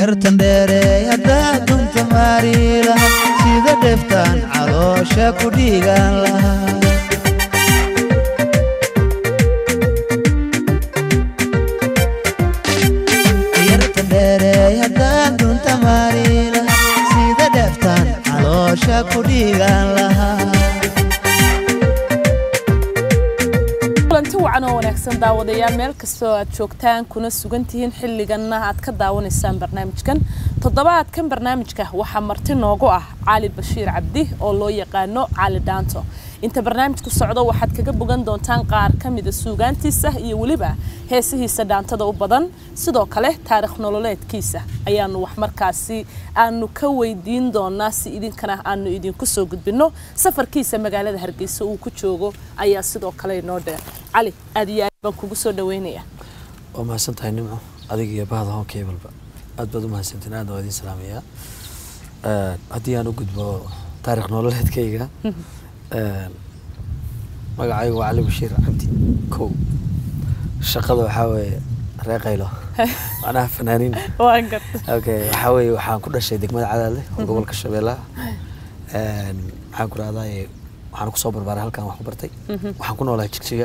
yartan dheereey haddaad dunta maari lahaa sida dheftaan caloosha ku dhiigaan lahaa yartan dheereey haddaad dunta maari lahaa sida dheftaan caloosha ku dhiigaan lahaa kulanti wacan oo wanaagsan daawadayaal meel kastoo aad joogtaan kuna sugan tihiin xilliganna aad ka daawanaysaan barnaamijkan toddobaadkan barnaamijka waxaa marti noogu ah cali bashiir cabdi oo loo yaqaano cali dhaanto inta barnaamijku socdo waxaad kaga bogan doontaan qaar ka mida suugaantiisa iyo weliba heesihiisa dhaantada u badan sidoo kale taarikh nololeedkiisa ayaanu wax markaasi aanu ka weydiin doonaa si idinkana aanu idinku soo gudbino safarkiisa magaalada hargeysa uu ku joogo ayaa sidoo kale inoo dheer cali aad iyo aad baan kugu soo dhaweynaya waa mahadsan tahay nimco adiga iyo bahda hoon kebalba aad baad u mahadsantiin aadna waa idin salaamayaa haddii aan u gudbo taarikh nololeedkayga magacaygu waa cali bashiir cabdi kow shaqada waxaa weeye reer qaylo macnaha fanaaniin waan garta okay waxaa weeye waxaan ku dhashay degmada cadaadle oo gobolka shabeellaha maxaan ku rahdaa waxaan kusoo barbaaray halkan wax ku bartay waxaan ku noolahay jigjiga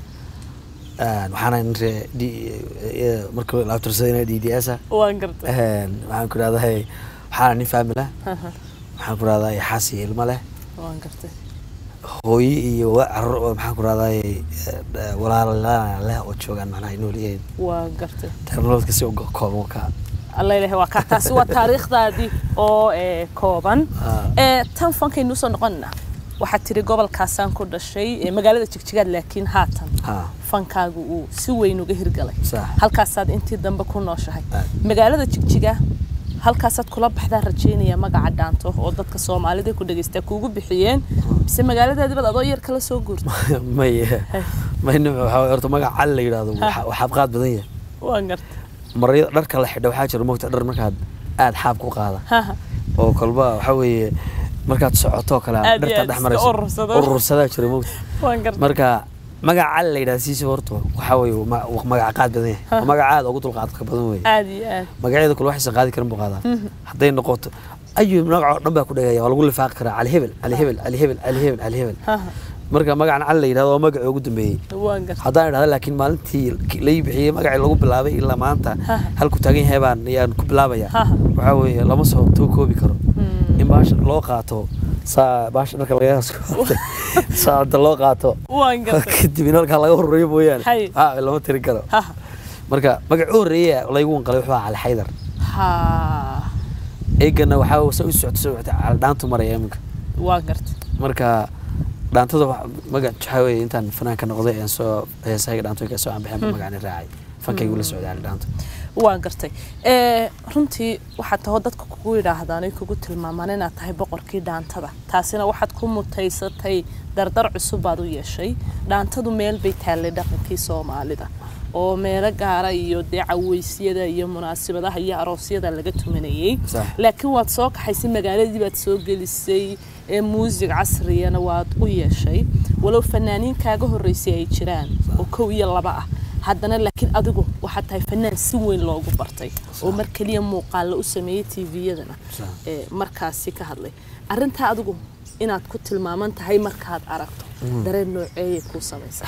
waxaana nin ree d markii la abtirsadayna d d s ah waan garta waxaan ku rahdaa waxaana nin faamil ah waxaan ku rahdaa xaas iyo ilmo leh waan garta hooyo iyo carur maxaan ku rahdaa walaala leh oo joogaan macnaha ay nool yihiin waan garta ternolodka si uga kooban ka alla ilahay waa kaa taasi waa taariikhdaadii oo ee, kooban ee tan fankaynu usoo noqonina waxaad tiri gobolkaasaan ku dhashay ee, magaalada jigjigaad laakiin haatan ha fankaagu uu si weyn uga hirgalay sax halkaasaad intii dambe ku nooshahay Aad. magaalada jigjiga halkaasaad kula baxdaa rajeynaya magaca dhaanto oo dadka soomaalida ku dhagaystaa kuugu bixiyeen mise magaaladaadibaad adoo yar kala soo guurta may may nimco waxaa waye horta magac cali la yidhaahdo waxa- waa xaabqaad badan yahay waan garta maryo dharka la xidha waxaa jira mogta dhar markaad aad xaab ku qaada Haha. oo kolba waxaa weeye markaad socoto kale Aad iyo dharta aad dhex iska marayso urursado. urursadaa jira mogta waan garta marka magaca cali la yidhahda siisa horta waxaa weeye ma- waa magac qaad badan yahay waa magac aad ugu dulqaadka badan weeye aad iyo aad magacyada kule waxaysan qaadi karin buu qaadaa hadday noqoto ayu magac oo dhan baa ku dhagaya waa lagu lifaaqi karaa cali hebel cali hebel cali hebel cali hebel cali hebel Haha. marka magacan cali la yidhahdo waa magacii ugu dambeeyey waan garta haddaan idhahda laakiin maalintii lai bixiyey magacii lagu bilaabay ilaa maanta halku taagan yahay baan yaan ku bilaabaya Haha. waxaa weeye lama soo too koobi karo in baasha loo qaato saa baasha dharka laga saada loo qaato waan garta kadib in halkaa laga horeeyo mooyaane Hay. ha lama tirin karo Haha. marka magaci u horreeya laygu wanqalay wuxuu ahaa cali xaydar ha eegana waxaa sa u socto soo socota cali dhaantu maraya iminka waan garta marka dhaantada wax- magac waxaa weeye intaan fanaanka noqday aan soo heesahayga dhaantooyinka soo aan bixin magacani raacay fankaygu la socday cali dhaanto waan gartay ee runtii waxaad taho dadka kugu yidhaahdaan ay kugu tilmaamaan inaad tahay boqorkii dhaantada taasina waxaad ku mutaysatay dardar cusub baad u yeeshay dhaantadu meel bay taallay dhaqankii soomaalida oo meelo gaara iyo dee caweysyada iyo munaasabadaha iyo aroosyada laga tumanayey Sax. laakiin waad soo kaxaysay magaaladii baad soo gelisay ee muusig casriyana waad u yeeshay walow fanaaniin kaaga horreysay ay jiraan oo kow iyo laba ah haddana laakiin adigu waxaad tahay fanaan si weyn loogu bartay oo mar keliya muuqaalla u sameeyey tviyadana Sax. ee markaasi ka hadlay arrintaa adigu inaad ku tilmaaman tahay markaad aragto dareen nooceeyay kuu samaysaa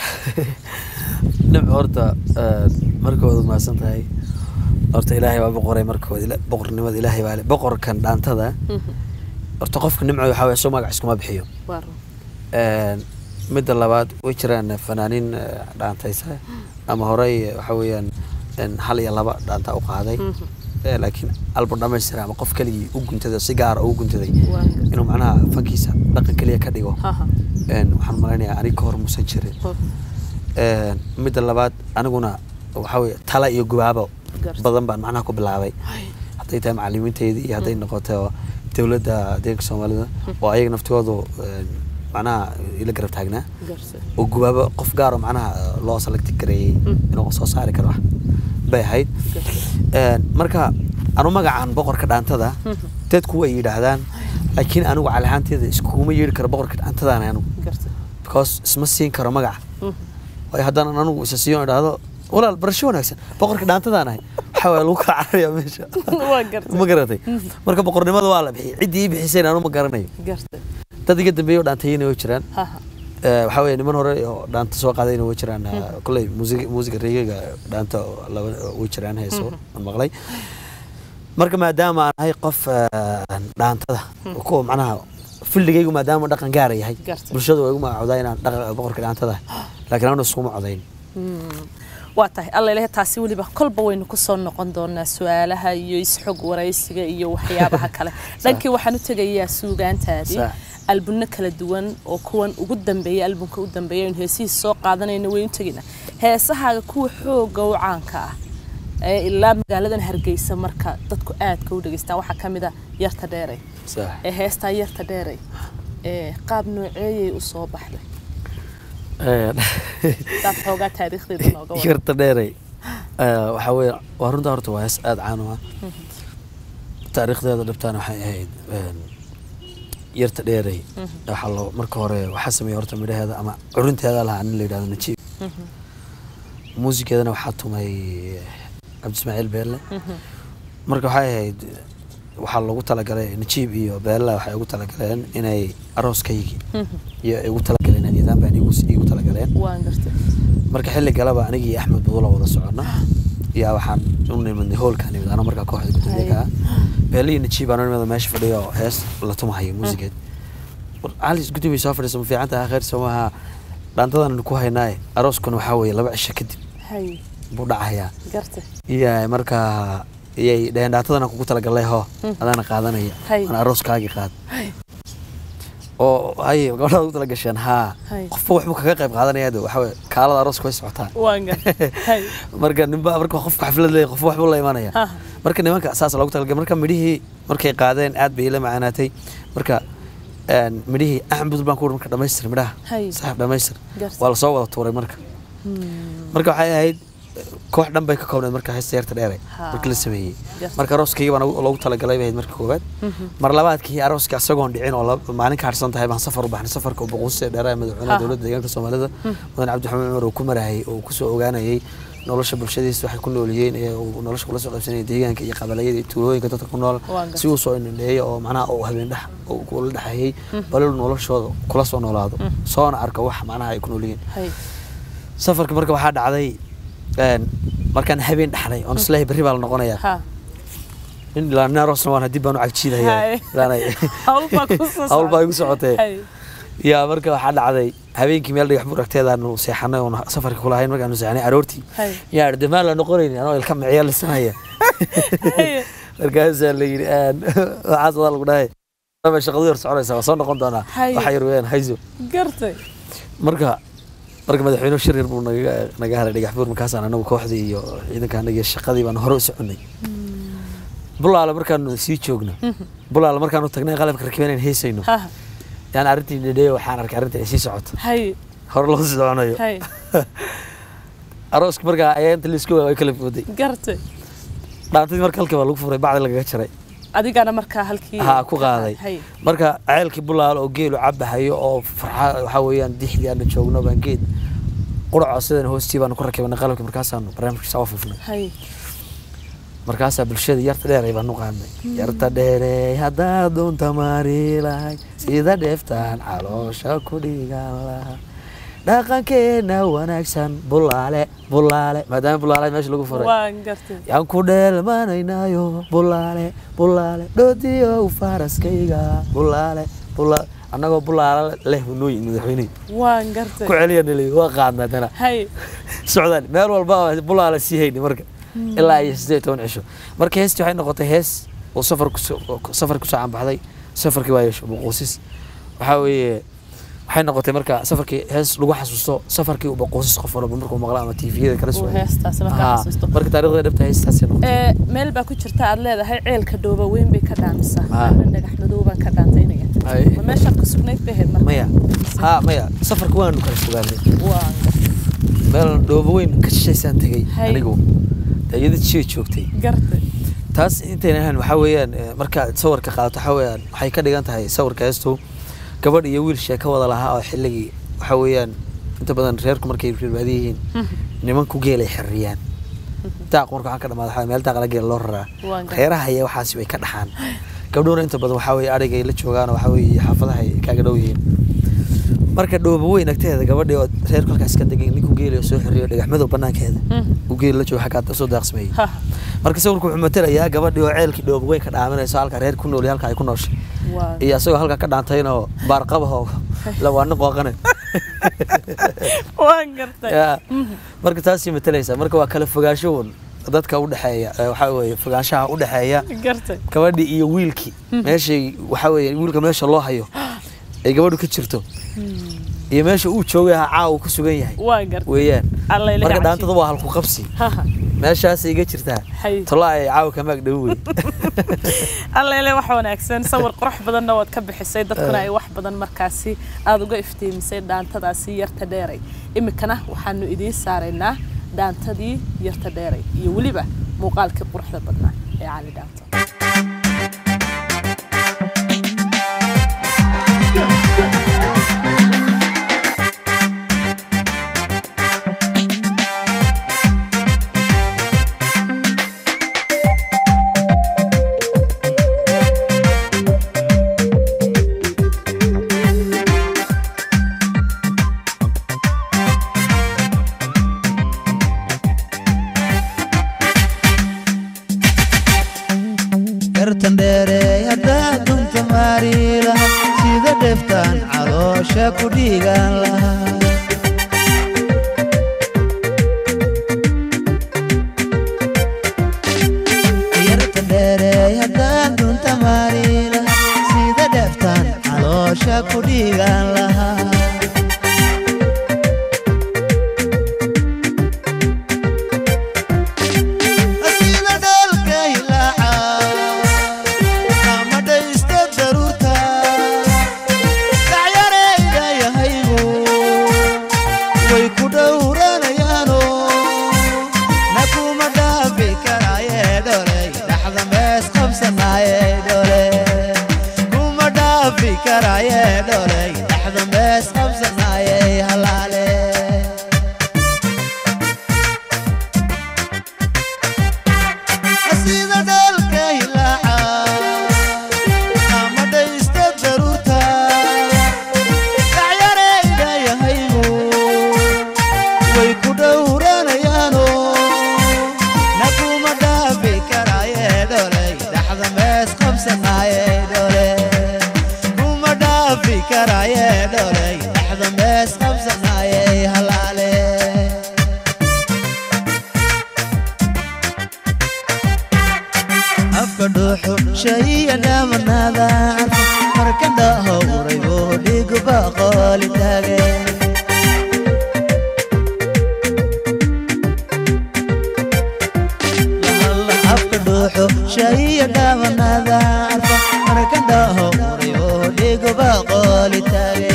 dhib horta eh, markooda mahadsan tahay horta ilaahay baa boqoray markooda ila- boqornimada ilaahay baa le boqorkan dhaantada horta qofka nimco waxaa weye soo magac iskuma bixiyo waa run Een, midda labaad way jiraan fanaaniin eh, dhaantaysa ama horey eh, waxaa weeyaan een, hal iyo laba dhaanta u qaaday Eh, laakiin album dhamaystira ama qof keligii u guntaday si gaara u guntaday Waa gartay. inuu macnaha fankiisa dhaqan keliya ka dhigo Haha. Een, waxaan malaynayaa aniga ka hor muusan jirin Hor. Een, midda labaad aniguna waxaa weeye tala iyo gubaabo Garta. badan baan macnaha ku bilaabay hadday tahay macalimiinteydii iyo hadday noqoto dowladda deeganka soomaalida oo ayaga naftigoodu een, macnaha ila garab taagnaa gartay oo gubaabo qof gaaro macnaha loo selecti gareeyey inuu soo saari karo wax bay ahayd Een, marka anu magacan boqorka dhaantada dadku way yidhaahdaan laakiin anigu cali ahaanteeda iskuma yeedhi karo boqorka dhaantadaan anigu gartay because isma siin karo magaca waayo haddaan anigu isa siiyo idhaahdo walaal barasho wanaagsan boqorka dhaantadaan ahay waxaa waye lagu kala cararayaa meesha waa gartay ma garatay marka boqornimada waa la bixiyay ciddii ii bixisayna anu ma garanayo gartay dad iga dambeeya oo dhaantayina way jiraan ha ha Eh, waxaa weeye niman hore oo dhaanta soo qaadayna way jiraan eh, kolley muusig muusiga reegaga dhaanta oo laba way jiraan heeso aan maqlay marka maadaama aan ahay qof eh, dhaantada kuwa macnaha fildigaygu maadaama dhaqan gaara yahay Gartay. bulshadu way igu magacoodaa inaan dhaqan boqorka dhaantada ahay laakiin anu iskuma codayn waa tahay alla ilahe taasi weliba kolba waynu ku soo noqon doonaa su-aalaha iyo isxog waraysiga iyo waxyaabaha kale dhankii waxaan u tegayaa suugaantaadii Sax. albunno kala duwan oo kuwan ugu dambeeya albunka u dambeeya aynu heesihiis soo qaadanayna waynu tegaynaa heesahaaga kuwa xooga u caanka ah ee ilaa magaaladan hargeysa marka dadku aadka u dhegeystaan waxaa ka mid a yarta dheerey sax ee heestaa yarta dheerey ee qaab nooceeyay u soo baxday daad xoogaa taariikhdeeda nooga wada yarta dheerey Eh, waxaa weeye waa runta horta waa hees aada caan u ah taariikhdeeda dhabtaana waxay ahayd een, yarta dheerey waxaa loo marka hore waxaa sameeyey horta midhaheeda ama curinteeda lahaa nin la yidhahdo najiib muusikeedana waxaa tumay cabdi ismaaciil beelle marka waxay ahayd waxaa loogu talagalay najiib iyo beella waxay ugu talagaleen inay arooskaygii iyo ay ugu talagaleen nidaam baan igu igu talagaleen waan gartay marka xilli galaba anigi iyo axmed budula wada socona yaa waxaan u nimidnay hoolkaa nimid anoo markaa kooxda gudoomiyaha ah beelle iyo najiib aan u nimid meesha fadhiyo oo hees la tumahayo muusigeed war cali gudoomiya soo fadhiisa ma fiican tahay khayr somaha dhaantadan ku haynaaye arooskuna waxaa weeye laba cisho kadib hay buu dhacayaa gartay iya markaa iyay dhaheen dhaantadana kugu talagalay hoo adaana qaadanaya Hay. aan arooskaagii qaad oo haye gabadhaad ugu talagasheen haa Hay. qofba waxbuu kaga qayb qaadanaya de waxaa weye kaalada arooska way socotaa waan gartay hay marka ninba marka qofka xaflad leeyahay qofba waxbuu la imanaya Ha. marka nimanka saas loogu talagalay marka midhihii markay qaadeen aad bay ila macaanaatay marka een, midhihii axmed budul baan ku wuhi marka dhamaystir midhaha Hay. saaxiib dhamaystir Gartay. waa lasoo wada tuuray marka marka waxay ahayd koox dhan bay ka koobneed marka heesta yarta dheere Ha. markii la sameeyey Gartay. marka arooskayga baan loogu talagalay bay ahayd marka koowaad mar labaadkii arooska isagoon dhicin oo lab- maalin ka harsan tahay baan safar u baxnay safarka boqosee dheeraha madaxweynaha Ha. dowladda deegaanka soomaalida mudan cabdi xamed cumar uu ku marayay oo kusoo ogaanayay nolosha bulshadiisa waxay ku noolyihiin ee uu nolosha kula soo qaybsanayay deegaanka iyo qabalayada iyo tuulooyinka dadka ku nool Waan gartay. si uu soo indhandheeyo oo macnaha uu habeen dhex uu kula dhexeeyey balil noloshooda kula soo noolaado soona arka wax macnaha ay ku nool yihiin hay safarka marka waxaa dhacday een, markaan habeen dhaxnay oon islahay berri baa la noqonayaa ha nin ilaanarosna waan dib baan u cagjiidayaa Hay. ilaanay hawl baa ku soo hawl baa socotay. igu socotee hay yaa marka waxaa dhacday habeenkii meel dhagax buur agteedaanu seexanay oon safarka kulahayn markaanu seexanay aroortii hay yaa idhi demaan la noqonayni anoo ilka miciya lisanaya hay markaasaa la yidhi aan waxaas wadaa lagu dhahay "Ama shaqadu yar soconaysa waa soo noqon doonaa Hay. waxa yar weeyaan hayso gartay marka marka madaxweynuhu shir yar buu naga naga haray dhagax buur markaasaan anagu kooxdii iyo ciidanka anaga iyo shaqadii baan hore u soconay bulaale markaanu sii joogno bulaale markaanu tagnay qalabka rakiban in heesayno ha yaan arrintii dhedheeyo waxaan arkay arrinta ay sii socoto hay hore loo sii soconayo hay arooska markaa ayaa inta laisku way kala fooday gartay dhaantadii marka halka baa lagu furay bacdi lagaga jaray adigana markaa halkii haa ku qaaday hay marka ceelkii bulaal oo geelu cabahayo oo farxa waxaa weeyaan dixdii aanu joogno baan geed quraco sidan hoostii baanu ku rakibanay qalabkii markaasaanu barnaamijkiisa u fufnay hay markaasaa bulshada yarta dheeray baan u qaadnay yarta dheerey haddaad doonta maari lahay sida dheeftaan caloosha ku dhigan laha dhaqankeena wanaagsan bulaale bulaale maadaama bulaale meesha lagu furay waan gartay yaan ku dheelmanaynayo bulaale bulaale dhoodiyow faraskayga bulaale bulaale annagoo bulaale leh hunooyi madaxweyne waan gartay ku celiya nili waa qaadnaa dana hay socdaan meel walba bulaale sii hayni marka ilaa iyo siddeed iyo toban cisho marka heestii waxay noqotay hees oo safar kusoo safar kusoo canbaxday safarkii waa yeesho boqoosis waxaa weeye waxay noqotay marka safarkii hees lagu xasuusto safarkii uu boqoosis qof walba markuu maqla ama tviyada kala uu soo heestaas markaa Haa, xasuusto marka taariikhda dhabta heestaasay noqotay ee meel baa ku jirta aad leedahay ceelka dhooba weyn bay ka dhaamisaa Ah. ama dhagax madow baan ka dhaantaynaya Ay. ma meeshaad ku sugnayd bay ahayd marka maya haa maya safarka waanu kala sugaanay waan gartay meel dhoobo weyn ka shishaysaan tegey Hay. anigu dee iyada jiya joogtay gartay taas intayna ahayn waxaa weeyaan eh, markaad sawirka qaadato waxaa weeyaan waxay ka dhigan tahay sawirka heestu gabadh iyo wiil sheeko wada lahaa oo xilligii waxaa weeyaan inta badan reerku markay reerbaadi yihiin nimanku geelay xirriyaan daaq marka waxaan ka dhamaada waxaa meel daaq la geela loo raraa Waan gartay. reeraha ayaa waxaasi way ka dhaxaan gabdhuhuna inta badan waxaa weeye adhigay la joogaan waxaa weeye xaafadaha ay kaaga dhow yihiin marka dhoobo weyn agteeda gabadhii oo reerku halkaas ka degan ninku geeli oo soo xiriyo dhagax madow banaankeeda uu geeli la joogo xaggaa soo daaqsameeyey Ha. marka sawirku wuxuu matelayaa gabadhii oo ceelkii dhoobo weyn ka dhaaminayso halka reer ku nool iyo halka ay ku nooshay Waa- iyo asagoo halka ka dhaantayna oo baarqabahoo lawaano qooqane waan gartay Ya. marka taasii matalaysa marka waa kala fogaansho un dadka udhexeeya ee waxaa weeye fogaanshaha udhexeeya gartay gabadhii iyo wiilkii meeshay waxaa weeye wiilka meesha loo hayo ay gabadhu ka jirto iyo meesha uu joogay ha caawa ku sugan yahay waan gartay weeyaan alla ilaha marka cajiib. dhaantada waa halku qabsi Ha, ha. meeshaasay iga jirtaa Hay. tola ay caawa kamaag dhow wey alla ile wax wanaagsan sawir qurux badanna waad ka bixisay dadkuna ay wax badan markaasi aada uga iftiimisay dhaantadaasi yarta dheeray iminkana waxaanu idiin saaraynaa dhaantadii yarta dheeray iyo weliba muuqaalkii quruxda badnaa ee cali dhaanto gartan dheereey haddaa dunta maari laha sida dheftaan caloosha ku dhiigaan lahaa gartan dheereey haddaa dunta maari laha sida dheftaan caloosha ku dhiigaan lahaa sida dhalka hilaaca ama dhaysta daruurta dhacyareyda yahaygu way ku dhowranayaano na kuma dhaafi karaaye dholey dhaxda mees qabsanaaye dhole kuma dhaafi karaaye dholey dhaxda mees qabsanaaye halaale sida dhalka hilaaca ama dhaysta daruurta dhacyareyda yahaygu way ku dhowranayaano na kuma dhaafi karaaye dholey dhaxda mees qabsanaaye dhole kuma dhaafi karaaye dholey dhaxda mees qabsanaaye halaale afka dhuuxu shayiya dhaamanaada carfa marka dhahowray oo dhiguba qooli taage Lahalla afka dhuuxu shayiya dhaamanaada carfa marka dhahowray oo dhiguba qooli taage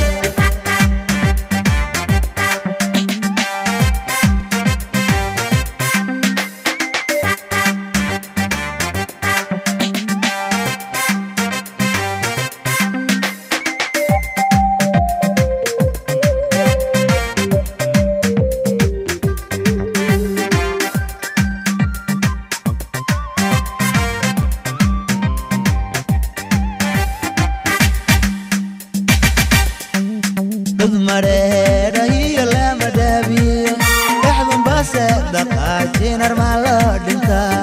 dhud madheedha iyo lama dhaabiyo dhexdun base dhaqaajinar maa loo dhintaa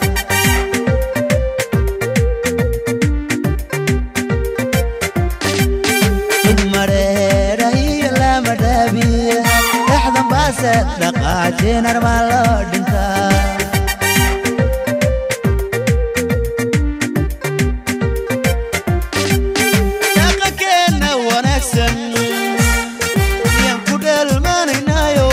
dhud madheedha iyo lama dhaabiyo dhexdun base dhaqaajinar maa loo dhintaa dhaqankeena wanaagsan yaan ku dheelmanaynaayo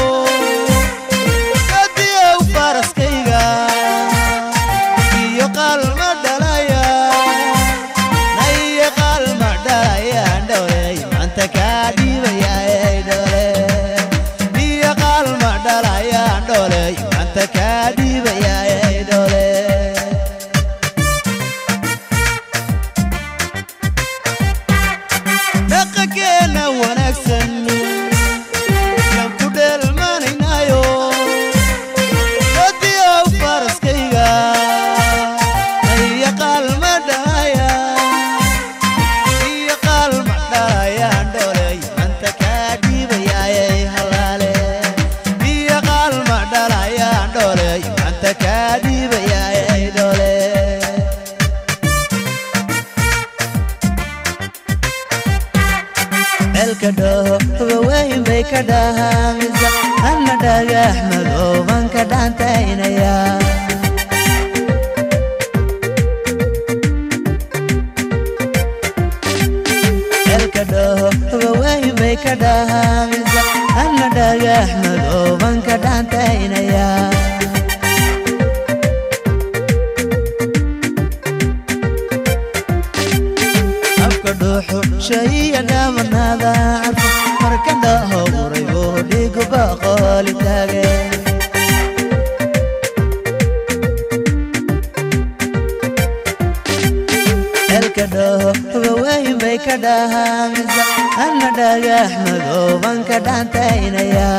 hadiyow faraskayga iyo qaalma dhalaya na iyo qaalma dhalayaan dhowley maanta kaa dhiibayaa dhole iyo qaalma dhalayaan dholey maanta kaa dhiibayaa dhole dhaqankeena wanaagsan yaan ceelka dhaho waweyn bay ka dhahaamisa anna dhagax madooban ka dhaantaynaya ceelka dhaho waweyn bay ka dhahaamisa anna dhagax madooban ka dhaantaynaya afka dhuuxu shayiya dhaamanaada carfo marka dhaho uray oo dhigu baqooli taage ceelka dhaho waweyn bay ka dhahaamisa anna dhagax madooban ka dhaantaynaya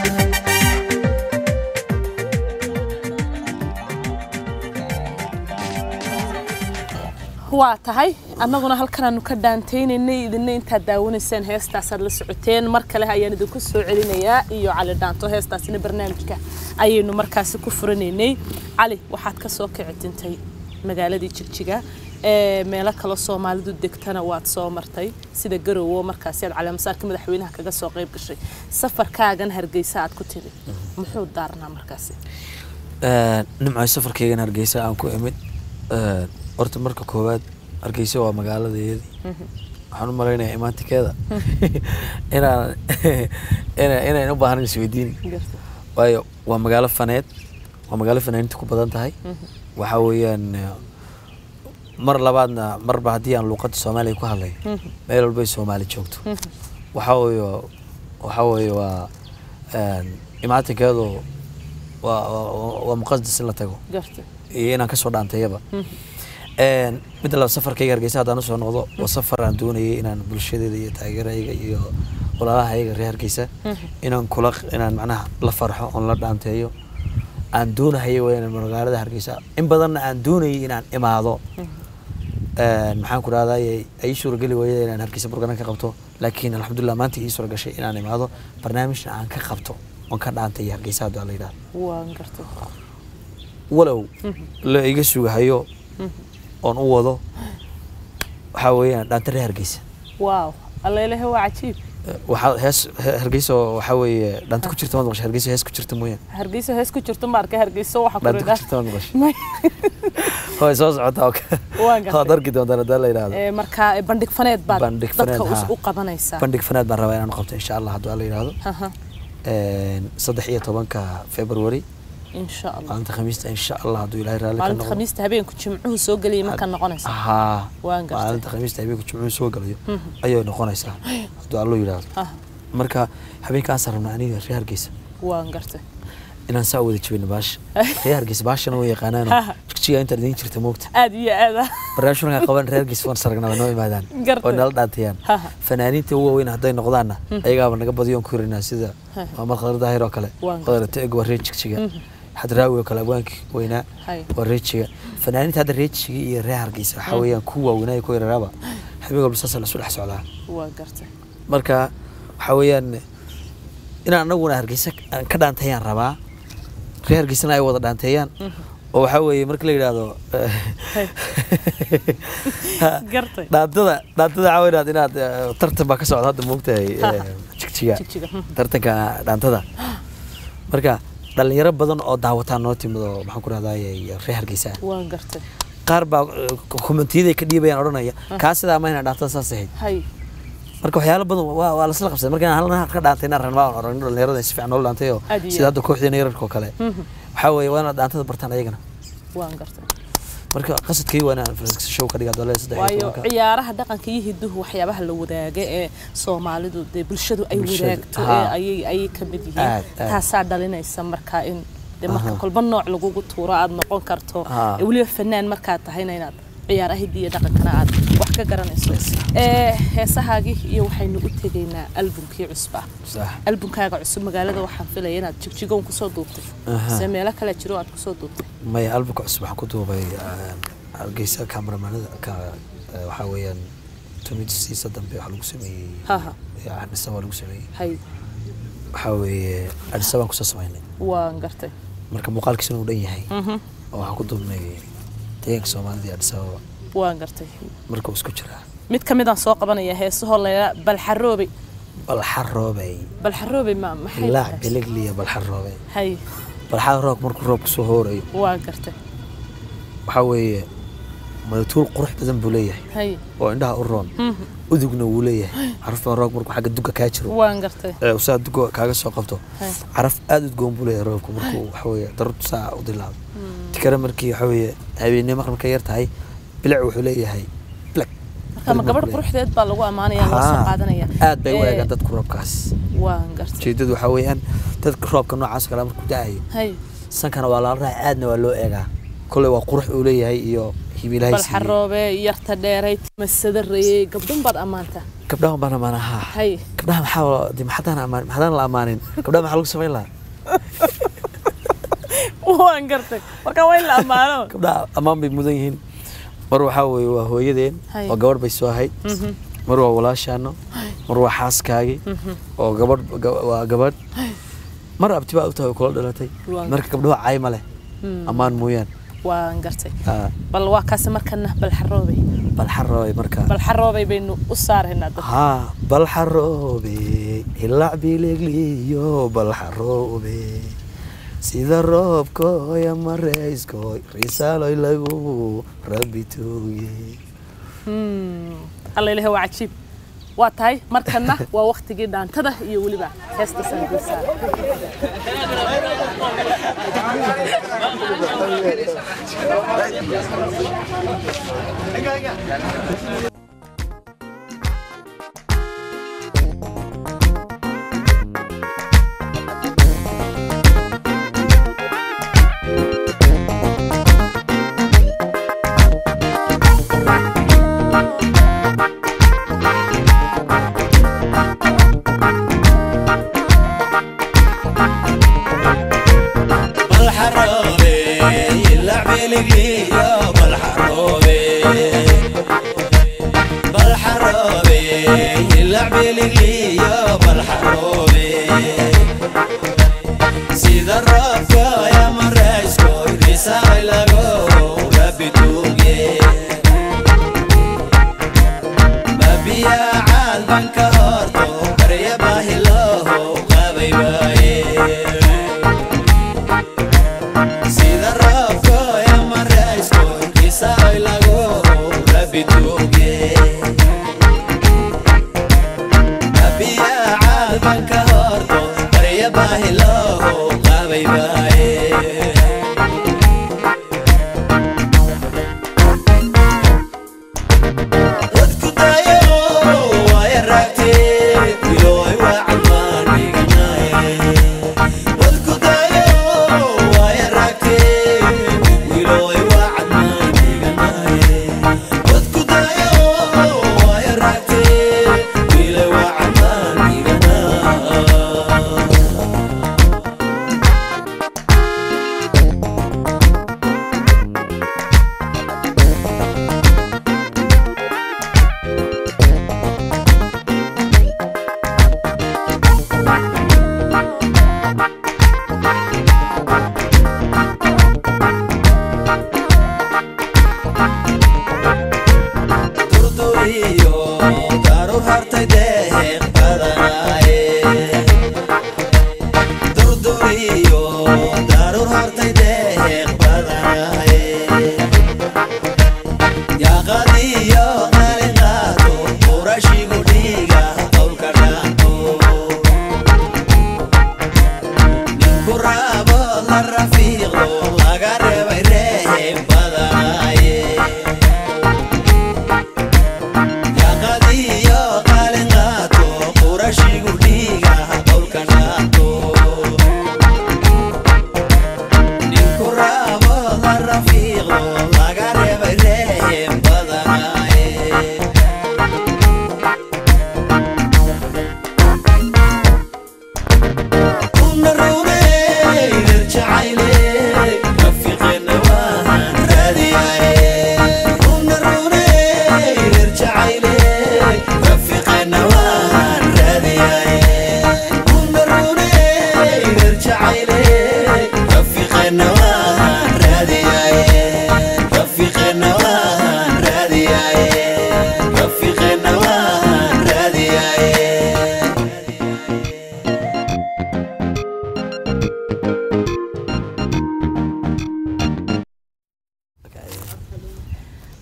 waa tahay annaguna halkanaanu ka dhaantaynaynay idinna intaad daawanayseen heestaasaad la socoteen mar kale ayaan idinku soo celinayaa iyo cali dhaanto heestaasina barnaamijka ayaynu markaasi ku furanaynay cali waxaad ka soo kici tintay magaaladii jigjiga ee meelo kale soomaalidu degtana waad soo martay sida garowo markaasi aad caleemasaarka madaxweynaha kaga soo qayb gashay safarkaagan hargeysa aad ku tiri muxuu daarnaa markaasi nimco safarkeygan hargeysa aan ku imid horta marka koowaad hargeysa waa magaaladeedii waxaan u malaynayaa imaantikeeda inaan ina- inayn u baahan isweydiin waayo waa magaalo faneed waa magaalo fanaaninta ku badan tahay waxaa weeyaan eh, mar labaadna marba haddii aan luuqadda soomaaliya ku hadlayo meel walbay soomaali joogto waxaa weeye waxaa weeye waa een, imaatinkeedu waa waa- waa muqadas in la tago garta iyo inaan kasoo dhaantayaba Een, midda laba safarkayga hargeysa haddaan usoo noqdo waa safar aan doonayay inaan bulshadeeda iyo taageerayga iyo walaalahayga reer hargeysa inaan kula inaan macnaha la farxo oon la dhaanteeyo aan doonahaya waa inaan magaalada hargeysa in badanna aan doonayay inaan imaado Een, maxaan ku rahday ay suurageli waayada inaan hargeysa burgana ka qabto laakiin alxamdulilah maanta ii suura gashay inaan imaado barnaamijna aan ka qabto oon ka dhaantay hargeysa hadduu la yidhahdo waan gartay walow la iga sugahayo oon u wado waxaa weeyaan dhaanta reer hargeysa waaw allailahe waa cajiib Eh, waxaa hees he- hargeysa oo waxaa weeye dhaanta ku jirta maad maqashay hargeysa hees ku jirta mooyaan hargeysa hees ku jirto ma arkay hargeysa waxa dhaanta ku kuridha jirta maad maqashay way soo socotaa oo kale Waan gartay. waad arki doontaan haddii la yidhahdo marka eh, bandhig faneed baad Bandhig dadka faneed, us- haa. u qabanaysaa bandhig fanaad baan rabaa inaan qabto insha allah haddii la yidhahdo Aha, Een, saddex iyo tobanka february insha allah maalinta khamiista insha allah hadduu ilaahay raalli ka maalinta noqdo khamiista habeenku jimcuhu soo geliyay markaa noqonaysa haa Waan gartay. maalinta khamiista habeenku jimcuhu soo galayo ayay noqonaysaa hadduu allo yidhaahdo Ah, marka habeenkaasaan rabnaa aniga reer hargeysa waan gartay inaan saa wada jabino baasha reer hargeysa baashana way yaqaanaano jigjiga intaad idiin jirta moogta aad iyo aad ah barnaamij markaan qaban reer hargeysa waan saragnaa noo imaadaan Gartay. oo nala dhaantayaan Ha, ha. fanaaniinta ugu waaweyn hadday noqdaanna ayagaaba naga badiyoon ku hirinaa sida maamad khadar daahir oo kale Waan khadar teeg waa reer jigjiga xadraawi oo kale abwaankii weynaa Hay. waa reer jiga fanaaniinta hadda reer jiga iyo reer hargeysa waxaa weeyaan ku waaweynaa iyo ku yararaaba habeen walba saasa lasu dhex socdaa waan gartay marka waxaa weeyaan inaan anaguna hargeysa aan ka dhaantayaan rabaa reer hargeysana ay wada dhaanteeyaan oo waxaa weeye marka la yidhaahdo gartay dhaantada dhaantada waxaa weeyaan inaad eh, tartan baa ka socda hadda moogtahay eh, jigjiga jigjiga hmm. tartanka dhaantada marka dhalinyaro badan oo daawataan noo timid oo maxaan ku rahdaa reer hargeysa waan gartay qaar baa komentiyaday ka dhiibayaan odhanaya kaa sidaa mayna dhaantada saas ahayd hay marka waxyaalo badan waa waa lasla qabsaday marka inaan halna ka dhaantay inaan ranbaa aan oragno dhalinyarada si fiican noola dhaantay oo Aad iyo sida aad. hadda kooxdeena yararka oo kale waxaa weeye waa inaad dhaantada bartaan ayagana waan gartay marka qasadkay waa inaan francisco show ka dhigaa doole saddex iyo waayo tobanka ciyaaraha dhaqanka iyo hiduhu waxyaabaha la wadaaga ee soomaalidu dee bulshadu ay Bulshadu, wadaagto haa. ee ayay ayay ka mid yihiin Aad, aad. taasaa dhalinaysa marka in dee marka Aha. kolba nooc lagugu tuuro aad noqon karto Haa. ee weliba fanaan markaad tahayna inaad ciyaaraha hidiya iyo dhaqankana aad wax ka garanayso ee heesahaagii iyo waxaynu u tegaynaa albumkii cusba sax albumkaaga cusub magaalada waxaan filaya inaad jigjigoon kusoo duubtay Aha. se meelo kale jiro aad kusoo duubtay maya albumka cusub waxaan ku duubay eh, hargeysa cameramanada ka eh, waxaa weeyaan tumidsiisa dambe waxaa lagu sameeyey Haha. eh, adhisa waa lagu sameeyey hay waxaa weeye adhisa baan kusoo samaynay waan gartay marka muuqaalkiisuna uu dhan yahay Mhm. oo waxaan ku duubnay deegaanka soomaalida iyo adhisa ababa waan gartay marka uu isku jiraa mid ka midaan soo qabanaya heesahoo layla balxaroobe balxaroobey bal xaroobay ma maxay ilaac tahay biligliya balxaroobey hay balxada roobka markuu roobka soo hoorayo waa gartay waxaa weeye madatuul qurux badan buu leeyahay hay oo indhaha u roon Mhm. udugna wuu leeyahay caraftan roobka markuu xagga duga kaa jiro waan gartay ee uu saa duga kaaga soo qabto Hay. caraf aad udgoon buu leeyahay roobka markuu waxa weeye darurtu saa u dilaado tikare markii waxa weeye habeennimo marka yar tahay bilic wuxuu leeyahay bilag marka ma gabadh quruxdeed baa lagu ammaanaya loo soo Haa, qaadanaya aad bay u Ee, eegaan dadku roobkaas waan gartay ujeedadu waxaa weeyaan dadka roobka noocaas oo kale markuu da-ayo hay sankana waa lala raaca aadna waa loo eegaa kolley waa qurux uu leeyahay iyo hibilahay bal xaroobe yarta dheeray timasada reeyey gabdhan baad ammaanta gabdhaha baan amaana haa hay gabdhaha maxaa de maxadaan amaan maxadaan la amaanin gabdhaha maxaa lagu samayn lahaa waan gartay marka waa in la ammaano gabdhaha ammaan bay mudan yihiin mar waxaa weeye waa hooyadeen Hay. oo gabadh bay soo ahayd Mhm. mar waa walaashaano mar waa xaaskaagii oo gabadh ga- waa gabadh mar abti baa u tahay oo kula dhalatay Waa. marka gabdhaha caay ma leh ammaan mooyaan waan gartay Aa, bal waa kaasi markana bal xaroobay bal xaroobe marka bal xaroobay baynu u saaraynaa dad haa bal xaroobe hilac bilegliyo bal xaroobe sida roobkooy ama reyskooy risaaloy lagu rabbi tuuye alla ilahi waa cajiib waa tahay markana waa waktigii dhaantada iyo weliba heesta sanguusaa بالحروبي يلعب لقليو بالحروبي بالحروبي يلعب لقليو بالحروبي سيد الرافع يا مريسكو رسالة لغو ربي توقي بابيا عالبان كهورتو بريا باهي لوهو غابي باي sida roobko ama raysko kisaay lagu rabi tuuge abiya caalbanka horto barya baahi looho qabay baaye dadku dayo waaya raagtee wilooy waa calmaan dhiganaye dadku dayo waaya raagtee wilooy waa calmaan dhiganaye dadku dayo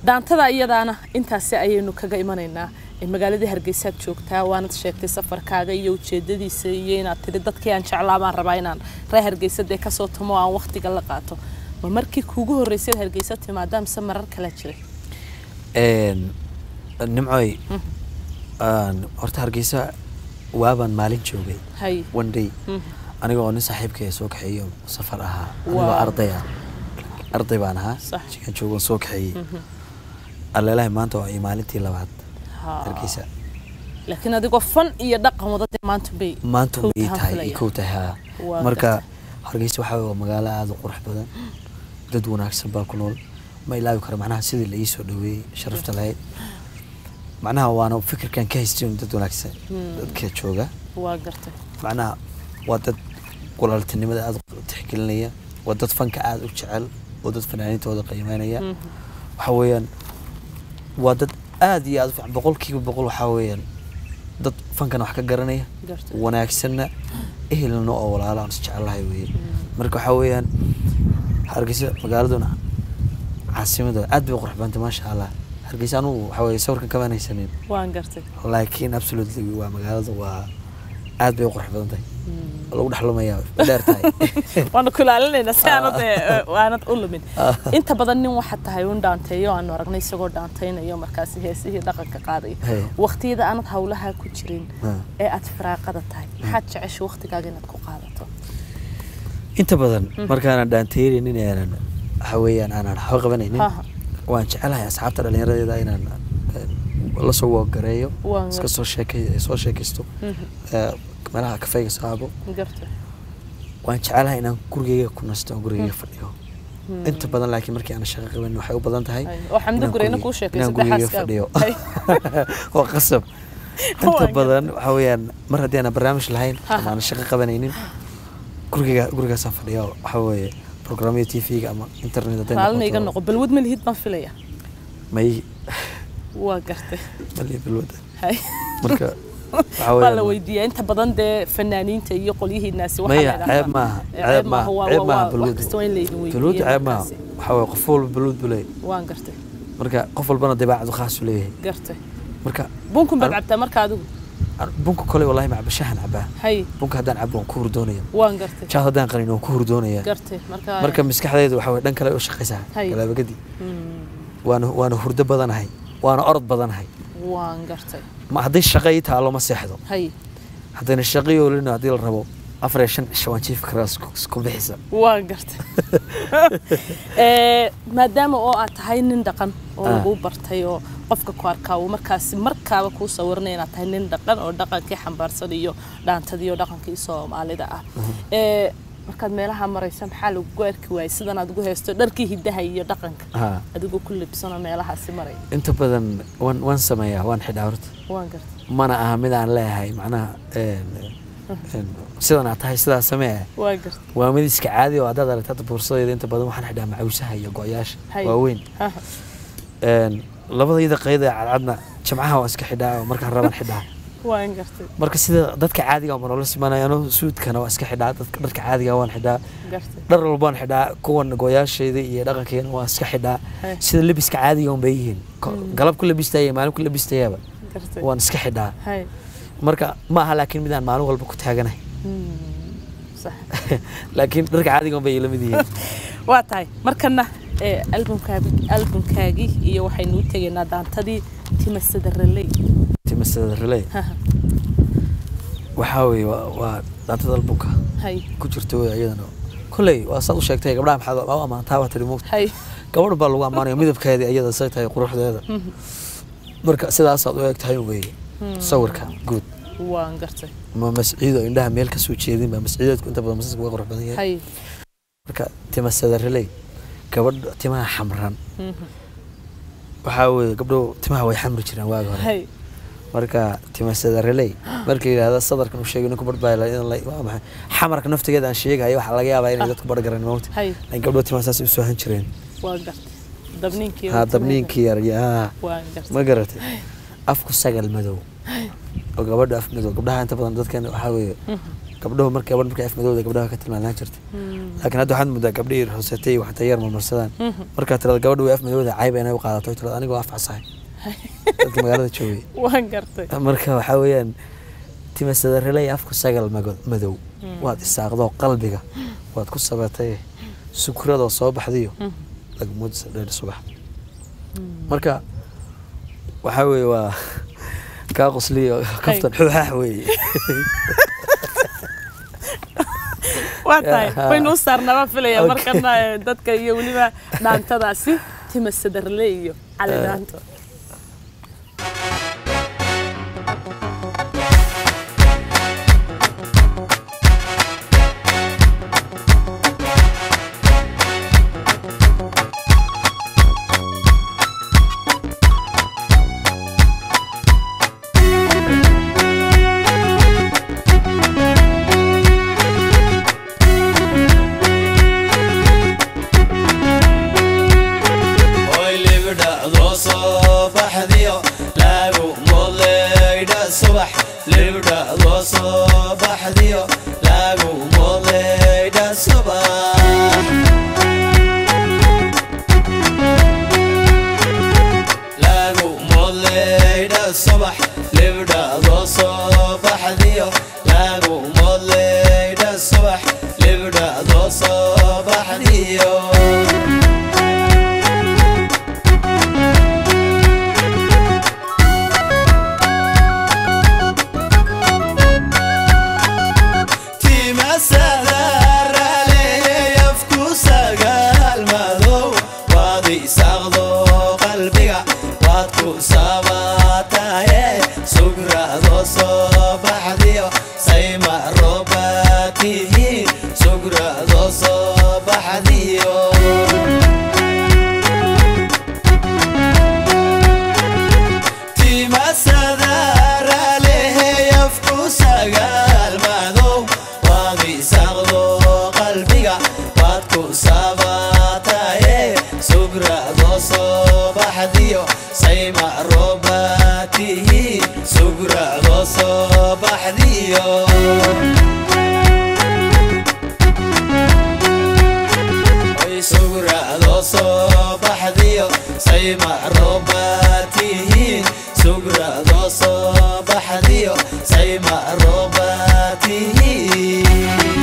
daantada iyadaana intaasi ayaynu kaga imanaynaa ee magaaladii hargeysaad joogtaa waanad sheegtay safarkaaga iyo ujeedadiisa iyo inaad tiri dadkii aan jeclaa baan rabaa inaan reer hargeysadee kasoo tumo oo aan waqtiga la qaato ma markii kuugu horreysay aad hargeysa timaada mise marar kala jiray Een, nimcoy aan- horta hargeysa waabaan maalin joogay hay one day Mhm. aniga oo nin saaxiibkay soo kaxeeyo safar ahaa anigoo Wow. arday ah arday baan ahaa Sax. jikan joogan soo kaxeeyey alleelahay maanta waa ii maalintii labaad Ha. hargeysa laakiin adigoo fan iyo dhaqan wadada maanta bay maanta kow ma ii tahan tahay filaya. ii kow tahay haa Waa marka gartay. hargeysa waxaa waa magaalo aada u qurux badan dad wanaagsan baa ku nool ma ilaawi karo macnaha sidii la ii soo dhaweeyey sharafta lahayd macnaha waana fikirkan ka haystay un dad wanaagsan dadka jooga waa gartay macnaha waa dad walaaltinimada aada u tixgelinaya waa dad fanka aada u jecel oo dad fanaaniintooda qiimeynaya waxa weeyaan waa dad aada iyo aada u fiican boqolkiiba boqol waxaa weeyaan dad fankana wax ka garanaya gartay wanaagsanna ehelna oo walaalo aan isjecelahay weeye marka waxaa weeyaan hargeysa magaaladuna caasimada aad bay u qurux badantay maasha allah hargeysa anugu waxaa weeye sawirkan kamaan haysanin waan gartay laakiin absolutely waa magaalada waa aad bay u qurux badan tahay lagu dhexlumayaa way dheer tahay waana kulaalinaynaa si aanad ee, aanad u lumin inta badan nin waxaad tahay un dhaanteeyo aanu aragnay isagoo dhaantaynayo markaasi heesihii dhaqanka qaadaya Hey. waqtiyada aanad hawlaha ku jirin Ha. ee aad firaaqada tahay maxaad jecesha waqtigaaga inaad ku qaadato inta badan markaanan dhaanteynin aanan waxa weeyaan aanan waxba qabanaynin Ha, ha. waan jecelahay asxaabta dhallinyaradeeda inaan eh, la soo wagareeyo Waan iska soo sheekay soo sheekaysto eh, meelaha kafeyga saabo gartay waan jecelahay inaan gurigeyga ku nasto oo gurigeyga fadhiyo inta badan laakiin markii aan shaqo qabanin waxay u badan tahay Hay. oo xamdo inaan gureyna gurigey- kuu sheekay inaan saddex gurigeyga xaaskaaga. fadhiyo Hay. waa qasab Waa inta gartay. badan waxa weeyaan mar haddii aan barnaamij lahayn Ha, ama ha. aan shaqo qabanaynin gurigeyga gurigaasaan fadhiya waxa weeye programyada tv-ga ama internet hadday raalina iga noqoto noqo balwad ma lihid baan filaya may waa gartay mali bilwada Hay. marka waxa waa la weeyaan weydiiyaa inta badan dee fanaaniinta iyo qolyihiinaasi waxaa maya la yidhaahdaa- ceeb maaha Eh, ceeb maaha maaha waa- ceeb waa- maaha waa- wax balwadu kasta waa in laydin weydiiyo balwadu ceeb maaha markaasi. waxa weeye qof walba balwad buu leeyahay waan gartay marka qof walbana dabeecadu khaas u leeyahay gartay marka bunkun baad Ar- cabtaa marka adigu an- bunka kole wallahi macba shahan cabaa hay bunka haddaan cabo waan ku hurdoonaya waan gartay jaad haddaan qanin waan ku hurdoonaya gartay marka marka maskaxdayda waxa weye dhan kale u shaqaysaa Hay. galaabagadi Hmm, waana waana hurdo badanahay waana orod badanahay waan gartay ma hadday shaqo ii taalo ma seexdo hay haddayna shaqo ii oolina haddii la rabo afar iyo shan cisho waan jiifi karaa isku- isku bixisa waan gartay Eh, maadaama oo aad tahay nin dhaqan oo Ah. lagu bartay oo qofka ku arkaa uu markaasi markaaba kuu sawiranaya inaad tahay nin dhaqan oo dhaqankii xambaarsan iyo dhaantadii oo dhaqankii soomaalida ah Eh, markaad meelaha maraysa maxaa lagugu arki waayay sidan aad ugu haysto dharkii hidaha iyo dhaqanka Ha. adigoo ku libsanoo meelahaasi maraya inta badan waan waan sameeyaa waan xidhaa horta waan gartay mana aha mid aan leeyahay macnaha een, een, sidan aad tahay sidaa samee waan gartay waa mid iska caadi oo haddaad aragta hadda boorsadayda inta badan waxaan xidhaa macawsaha iyo go-yaasha Hay. waaweyn Ha, Een, labadayda qayda ee cadcadna jimcaha waan iska xidhaa oo markaan rabaan xidhaa waan gartay marka sida dadka caadiga oo nolola simanaya anuu suudkana waan iska xidhaa dadka dharka caadiga waan xidhaa gartay dhar walba waan xidhaa kuwan go-yaashayda iyo dhaqankeena waan iska xidhaa Hay. sida lebiska caadiga un bay yihiin Ko- galab ku labistaya maalin ku labistayaaba gartay waan iska xidhaa hay marka ma aha laakiin midaan maalin walba ku taaganahay Hmm, sax laakiin dharka caadiga un bay ila mid yihiin waa tahay markana ee, albumkaagi albumkaagii iyo waxaynu u tegaynaa daantadii timasada raley timasada relay waxaa weeye waa waa daantada albumka hay ku jirta wey iyadana kolley waa saad u sheegtay gabdhaha maxaad u ammaantaa waa tiri muugta hay gabadh baa lagu ammaanaya midabkeeda iyada say tahay quruxdeeda marka sidaasaad u eg tahay weeye sawirka guud waan gartay ma masciido indhaha meel kasoo jeedin ba masciideedku inta badan masaska waa qurux badan yahay hay marka timasada relay gabadh timaha xamran Mhm. waxaa weeye gabdho timaha way xamri jireen waagi hore hay marka timasada relay marka yidhaahda sadarkan uu sheegay ninku barbaa waa maxay xamarka naftigeeda aan sheegayo waxaa laga yaabaa inay dadku bar garan mawta hay laakiin gabdho timaha saas u soohan jireen waan gartay dabniinkii haa dabniinkii yar yaa waan gartay ma garatay afku sagal madow oo gabadha af madow gabdhaha inta badan dadkan waxaa weeye gabdhahu markay gabadh markay af madowda gabdhaha ka tilmaanaan jirtay laakiin hadda waxaad moodaa gabdhihii rosetay iyo waxta yar marmarsadaan markaa tirada gabadha way af madowda cayba inay u qaadato tirada anigoo af casahay dadka magaalada joogay waan gartay marka waxaa weeyaan timasadareley afku sagal mago- madow waad isaaqdoo qalbiga waad ku sabatay sukradoo soo baxdiyo lagmoodisa dheer subax marka waxaa weeye waa kaa qosliyo kaftan xuuxaax weeye waa tahay Yeah. waynu u saarnaa waan filaya Okay. markana eh, dadka iyo weliba dhaantadaasi tima sadarle iyo cali dhaanto Hoy libdhacdo soo baxdiyo lagu moodleydha subax libdhacdo soo baxdiyo lagu moodleydha subax lagu moodleydha subax libdhacdo soo baxdiyo lagu moodleydha subax libdhacdo soo baxdiyo timasadaraleyafku sagaal madow waad isaaqdo qalbiga waad ku sabataye sugrado soo baxdiyo sayma roobatihiin sugrado soo baxdiyo timasadaraleheyafku sagaal madow waad isaaqdo qalbiga waad ku sabataye sugrado soo baxdiyo sayma roobatihiin sugrado soo baxdiyo Hoy sugrado soo baxdiyo sayma roobatihiin sugrado soo baxdiyo sayma roobatihiin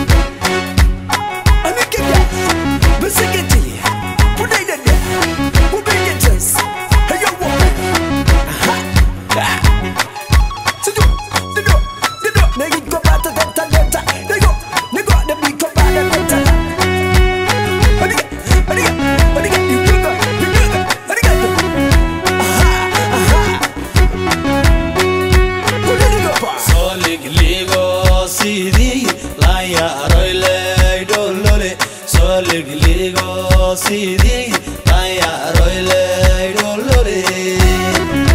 Soligligo sidii la yaroy leydholole Soligligo sidii la yaroy leydholole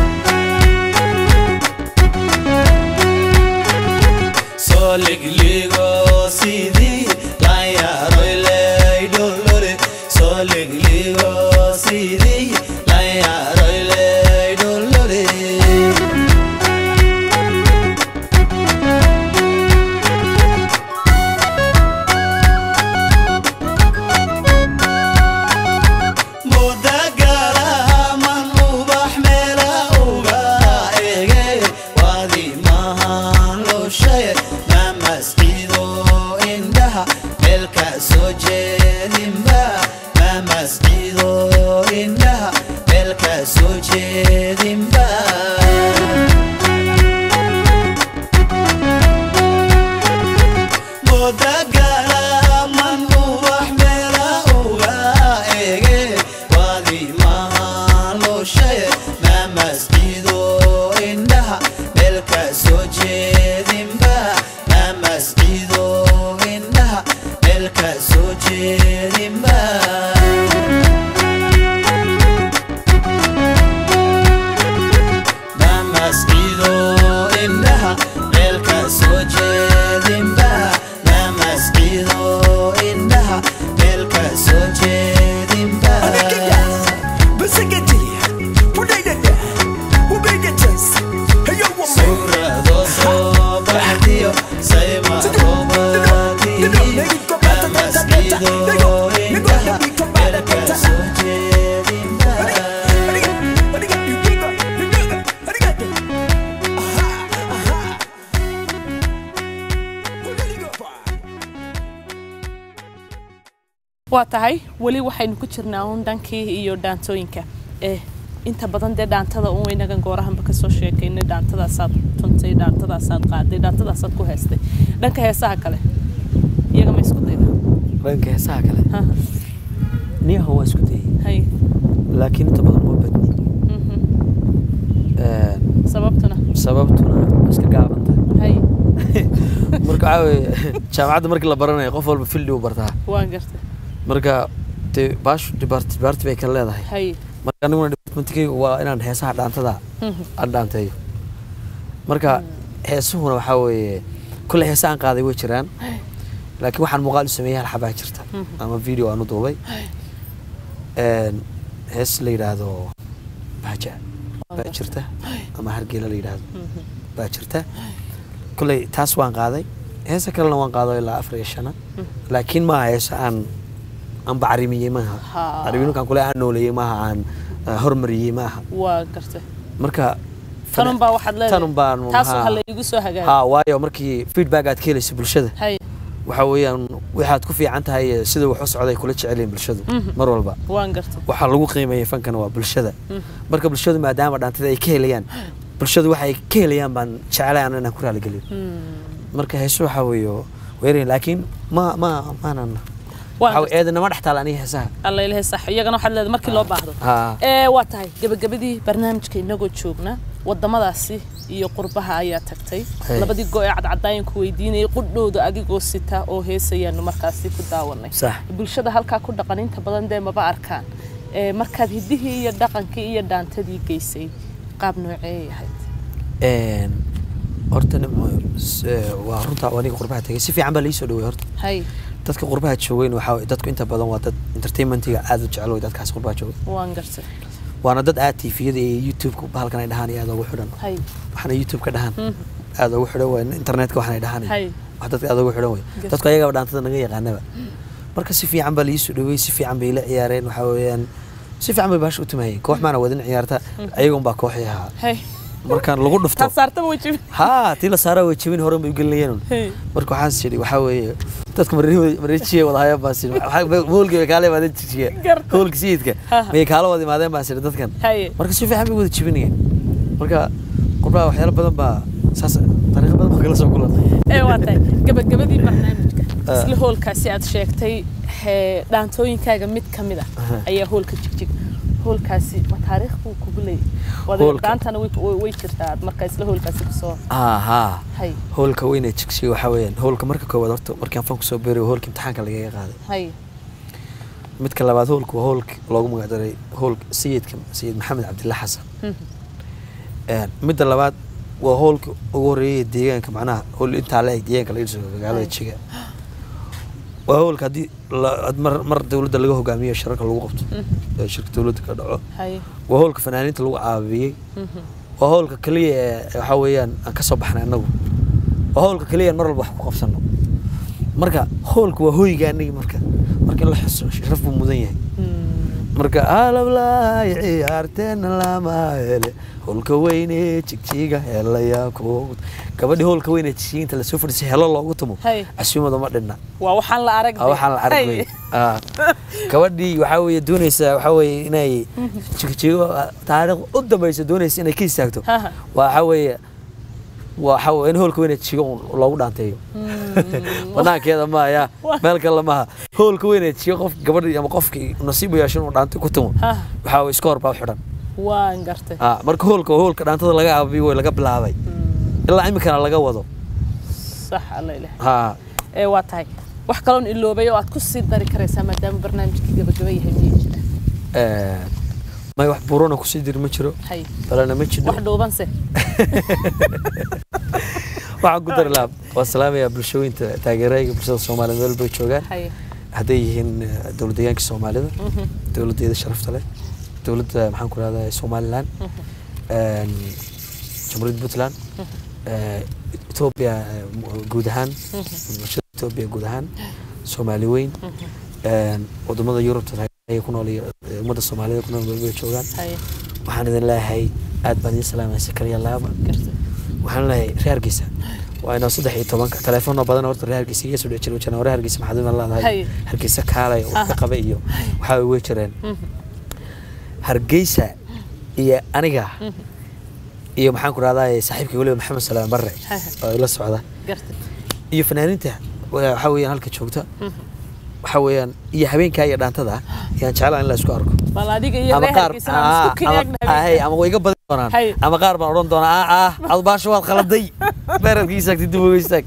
Soligligo sidii la yaroy leydholole Soligligo sidii la yaroy leydholole mudagalaman ubax meela uga ege waadi mahan loo sheeg ma masjido indhaha meelka soo jeedinba ma masjido indhaha meelka soo jeedinba mudagalaman ubax meela uga ege waadi mahan loo sheeg ma masjido indhaha meelka soo jeedinba ma masjido indhaha meelka soo jeedinba mamascido indhaha meelka soo jeedinba mamascido indhaha meelka soo jeedinba sugrado waa tahay weli waxaynu ku jirnaa uun dhankii iyo dhaantooyinka eh inta badan dee dhaantada uun inagan goorahanba kasoo sheekaynay dhaantadaasaad tuntay dhaantadaasaad qaaday dhaantadaasaad ku heestay dhanka heesaha kale iyaga ma isku dayda dhanka heesaha kale Ha, niyaha waa isku dayay hay laakiin inta badan ma badni mhm. Een, sababtuna sababtuna waa iska gaaban tahay hay marka waxaa weeye jaamacadda markii la baranayo qof walba fildi u bartaa waan gartay marka dee baashu dibaart dibaarti bay kala leedahay hay marka aniguna departmentkaygu waa inaan heesaha dhaantada Mhm. aan dhaanteeyo marka heesuhuna waxaa weeye kulle heesa aan qaaday way jiraan laakiin waxaan muuqaal u sameeyay hal xabaa jirta Mhm. ama video aan u duubay Een, hees la yidhaahdo baaja baa jirta ama hargeela la yidhaahdo Mhm. baa jirta kulley taas waan qaaday heesa kalena waan qaado ilaa afar iyo shana laakiin maaha heesa aan aan bacrimiyey maaha Ha. arriminkan kule aan nooleeyey maaha aan ah, hormariyey maaha waa gartay marka tanun baa waxaad leedahay tanun baan taas haa. waxa la igu soo hagaagay haa waayo markii feedback aad ka helayso bulshada hay waxa weeyaan waxaad ku fiican tahay eh, sida wax u socday kula jecelyihin bulshadu Mhm. mar walba waan gartay waxaa lagu qiimeeyay fankana waa bulshada Mhm. marka bulshadu maadaama dhaantada ay ka helayaan bulshadu waxay ka helayaan baan jeclaan inaan ku raaligeliyo Hmm. marka heeso waxaa weeye weerayn laakiin ma ma maanan Waan waxaa gartay. eedana ma dhex taal aniga heesaha alla ilahay sax iyagana waxaad leedahay markii loo baahdo haa ee waa tahay gabagabadii barnaamijka inagoo joogna wadamadaasi iyo qurbaha ayaa tagtay Hey. labadii go ee cadcadaayan ku weydiinayay qudhowda adigoo sita oo heesayaanu markaasi ku daawanay sax bulshada halkaa ku dhaqan inta badan dee maba arkaan ee markaad hiddihii iyo dhaqankii iyo dhaantadii geysay qaab nooceeyay ahayd Een, horta nim- s- ee, waa runta aniga qurbaha tagay si fiican baa laii soo dhawey horta hay dadka qurbaha joogeyn waxaa weeye dadku inta badan waa dad entertainmentiga aad u jecel wey dadkaas qurbaha jooga waan gartay waana dad aad tviyada iyo youtube-ka bahalkan ay dhahaan iyo aad ugu xidhan hay waxaana youtube ka dhahaan Mhm. aad ugu xidhan wey internetka waxaan ay dhahaan hay wax dadka aad ugu xidhan wey Gas- dadku ayagaba dhaantada naga yaqaanaba marka si fiican baa laii soo dhawey si fiican bay la ciyaareen waxaa weeyaan si fiican bay baasha u tumayeen koox maana wadin ciyaarta ayagun baa kooxii ahaa hay markaan lagu dhufto taad saartaba way jibin haa tii la saaraa way jebin horan bay u gelinayeen Hey. marka waxaan sidhi waxaa weeye dadka mareejiye wada hayaan baan sidhi hoolkii bay kaala imaadeen jijiga Garta. hoolka sayidka Ha. mayay kaala wada imaadeen baan sidhi dadkan haye marka si fiican bay wada jebinayeen marka qurbaha waxyaalo badan baa saas dariiqo badan baa kala soo kulanay ee waa tahay gabagabadii barnaamijka Ah. isla hoolkaasi aad sheegtay hee, dhaantooyinkaaga mid ka mid ah Aha. ayaa hoolka jigjig hoolkaasi ma taariikh buu kugu leeyahay Wada- Hoolka. dhaantana way way- way jirtaa aad markaa isla hoolkaasi kusoo haa haa hay hoolka weyne jigsiga waxaa weeyaan hoolka marka koowaad horta markaan fanku soo beerayo hoolka imtixaanka lagaga qaaday hay midka labaad hoolka waa hoolka loogu magacdaray hoolka sayidka sayid maxamed cabdillah xasan Mhm. Een, midda labaad waa hoolka ugu horeeyay deegaanka macnaha hool intaa la eg deegaanka laga dhiso magaalada Ay. jiga waa hoolka haddii la- had mar mar dowladda laga hogaamiyo shirarka lagu qabto ee shirka dowladda ka dhaco hay waa hoolka fanaaniinta lagu caabiyey Mhm. waa hoolka keliya ee waxaa weeyaan aan ka soo baxnay annagu waa hoolka keliya aan mar walba wax ku qabsano marka hoolka waa hoyga anigi marka marka in la xuso sharaf buu mudan yahay Hmm. marka alablaay ciyaarteena lama hele hoolka weyne jigjiga helayaa ku gabadhii hoolka weyne jigjiga inta lasoo fadhiisay helo loogu tumo Hay. casuumada ma dhinna waa waxaan la arag Ah, waxaan la arag wey Ah. gabadhii waxaa weeye doonaysa waxaa weeye inay jigjigo ah, taariikh u dambaysa doonaysa inay ka istaagto Haha. waxaa weeye waxa weeye in hoolka weyne jigjiga un loogu dhaanteeyo banaankeeda maaha Wah. meel kale maaha hoolka weyne jigjiga qof gabadhii ama qofkii nasiib u yeesho inuu dhaanto ku tumo Haha. waxaa weeye iska hor baa u xidhan waan gartay Ah, marka hoolka waa hoolka dhaantada laga aabiyo way laga bilaabay ilaa iminkana laga wado sax alla ilaah ha ee waa tahay wax kaloon iloobay oo aad ku sii dari karaysaa maadaama barnaamijkii gabagaba yahay miyay jira Eh, may wax burona kusii diri ma jiro hay balena ma jiro wax dhuubanse waxaan ku dari lahaa waa salaamayaa bulshooyinta taageerayga bulshada soomaaliyed meel bay joogaan hay hadday yihiin eh, dowlad deegaanka soomaalida dowladdeeda sharafta leh dowladda maxaan ku rahdaa somalilan een, jamhuuriyadda puntland eh, etoobiya eh, mu- guud ahaan bulshada etoobiya guud ahaan soomaali weyn een, wadamada yurubta ay ku nool iyo eh, ummadda soomaalida ku nool meel bay joogaan hay waxaan idin leeyahay aad baan idin salaamaya si kaliya laaba gartay waxaan leeyahay reerkiisa waa inoo saddex iyo tobanka telefoonno badan horta reer hargeysa iga soo dhici jiray wajana hore hargeysa maxaad ima Hay. leedahay hargeysa kaalay oo ka qaba iyo waxaa way wey jireen hargeysa iyo aniga iyo maxaan ku rahdaa saaxiibkii weliba maxamed salaam barre Hay. oo ila socda gartay iyo fanaaniinta wa- waxaa weeyaan halka joogta waxaa weeyaan iyo habeenkaa iyo dhaantada yaan jeclaa in la isku arko bal adiga iyo ama reer qaar hargeysa aan isku ama- kinaagna hay, ama way iga badin doonaan Hay. ama qaar baan odhan doonaa ah ah adbaasho waad khaladay beeradka istaagtay dib uga istaag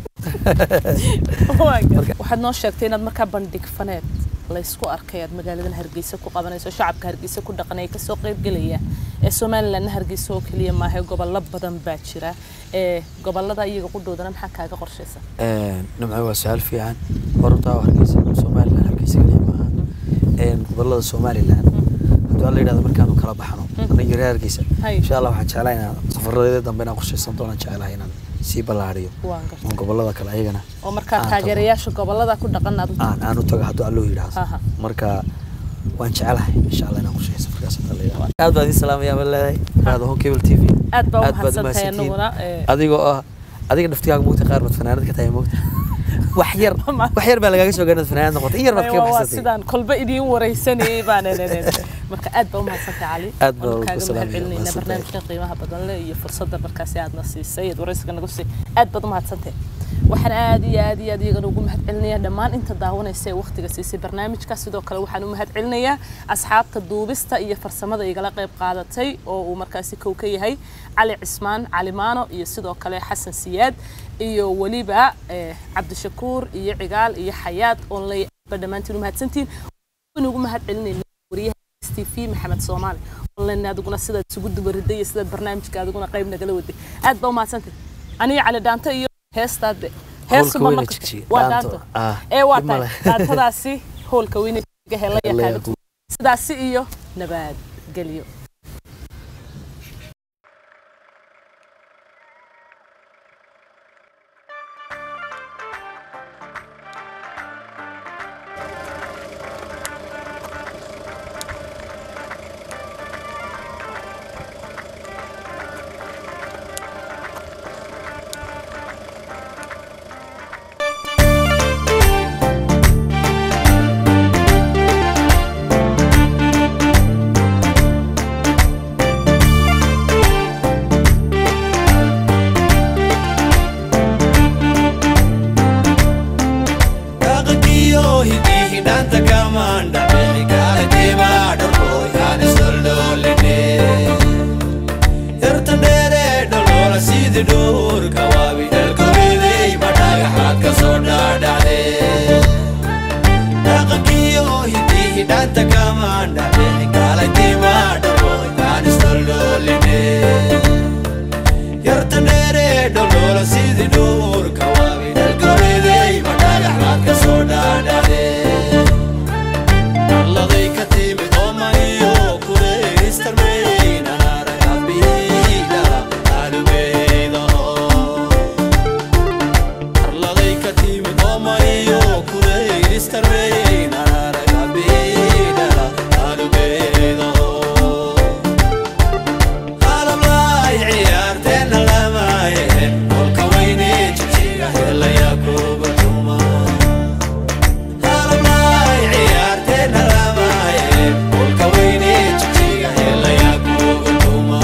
waxaad noo sheegtay inaad markaa bandhig faneed laysku arkay aad magaaladan hargeysa ku qabanayso shacabka hargeysa ku dhaqan ay kasoo qaybgelaya ee somalilandna hargeysa oo keliya maaha gobollo badan baa jira ee gobolada iyaga qudhoodana maxaa kaaga qorshaysa nimco waa su-aal fiican horta hargeysa somaliland hargeysa kaliya maaha Een, gobolada somaliland haddii alla yidhahdo markaanu kala baxno aniga reer hargeysa Hay. insha allah waxaan jeclahay inaan safaradeeda dambe inaan qorshaysan doonaan jeclahay inaan sii ballaariyo waan gartay oo gobolada kale ayagana oo markaa aan tago. taageerayaasha gobolada ku dhaqan aad u aan aan u tago hadduu alloo yidhaahdo Aha. marka waan jecelahay insha allah inaan qorsheeyo safarkaas haddii alla yidhahdo aad baan idin salaamayaa baan leedahay raado home cable t v aad baa u aad baad u mahadsantahay mahadsantihiin. anaguna ee, adigoo ah adiga dhaftigaaga moogta qaar baad fanaanad ka tahay moogta wax yar Ma- wax yar baa lagaaga soo gaarnad fanaanad noqotay in yar baad Ay, kaga waa- waa baxsatay sidaan kolba idiin wareysanayay baan marka aad baa u mahadsantahay cali Aad baa Waan ugu kaaga salaamaya, mahadcelinayna mahadsantahay. barnaamijkan qiimaha badan leh iyo fursadda markaasi aadna siisay aad wareysiga nagu siisay aad baad u mahadsantahay waxaan aad iyo aad iyo aad iyagana ugu mahadcelinayaa dhammaan inta daawanaysa ee waqtiga siisay barnaamijka sidoo kale waxaan u mahadcelinayaa asxaabta duubista iyo farsamada igala qayb qaadatay oo uu markaasi kow ka yahay cali cismaan cali maano iyo sidoo kale xasan siyaad iyo weliba eh, cabdishakuur iyo cigaal iyo xayaad oon leeyahay dhammaantiin u mahadsantiin waan ugu mahadcelinayna wariyaha s t v maxamed soomaali online adiguna sidaad isugu dubariday iyo sidaad barnaamijka adiguna qayb nagala waday aad baa u mahadsantay aniga cali dhaanto iyo heestaade heesu Howlka ma weyne maqashay jigjiga, waa dhaanto. dhaanto Ah, ee waa dhib ma tahay leh. dhaantadaasi howlka weyne jigjiga hela La yaqaano yaqaan. sidaasi iyo nabadgelyo dhaqankiyo hidihi dhanta kamandha bixi kala diima dharkooy aan isdholdholine yartan dheere dholoola sidi dhuurka waabi dhalkoridey ma dhagaxaad ka soo dhaadhacde dhaqankiyo hidihi dhanta kamandha bixi kala diima dharkooy aan isdholdholine yartan dheere dholoola sidi dhuurka waabi dhalkoridey ma dhagaxaad ka soo dhaadhacde alladay ka timid oomaniyo kureystarmeynanaragabihida alubeydaho arladay ka timid oomaniyo kureystarmeynanaragabihida alubeydaho qalablaay ciyaarteenna lamaaye kolka weyne jigjiga helaya kuba tuma qalablaay ciyaarteenna lamaaye kolka weyne jigjiga helaya kuba tuma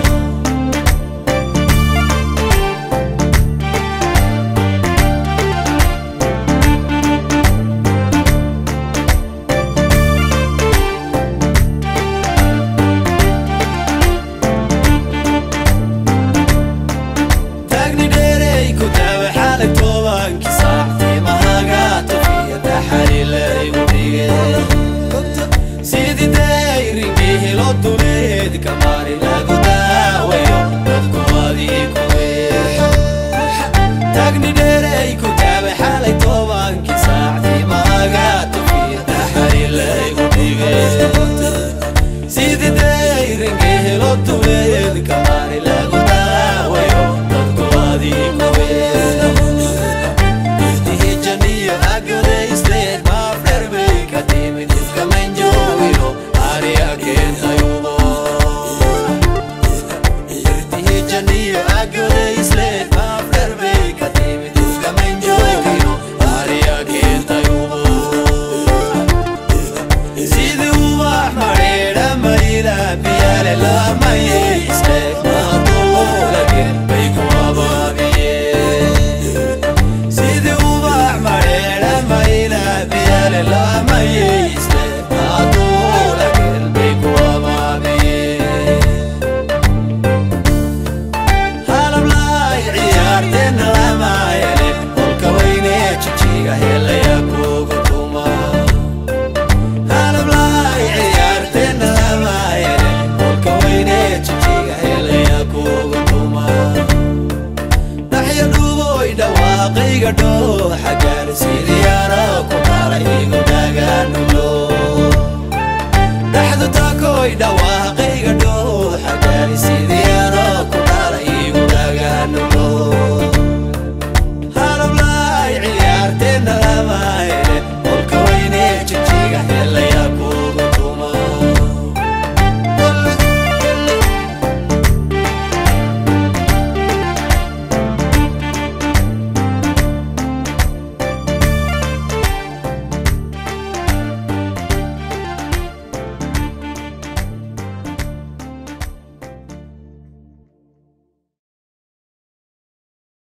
taagni dheerey ku taabe xaalay tobankii saactii mahaga tofiya taxalilay u dhige sidii dayringii helo duleed kamaari lagu daawayo dadku adii kuwe taagni dheerey ku taabe xaalay tobankii saactii mahaga tofiya taxalilay u dhige sidii dayringii helo duleed kamaari lagu daawayo dadku adii kuwe irtihijaniyo agadeysleed maafdherbay ka timid ifkamanjoogino ariya keentayubo irtihijaniyo agadeysleed maafdherbay ka timid lamaye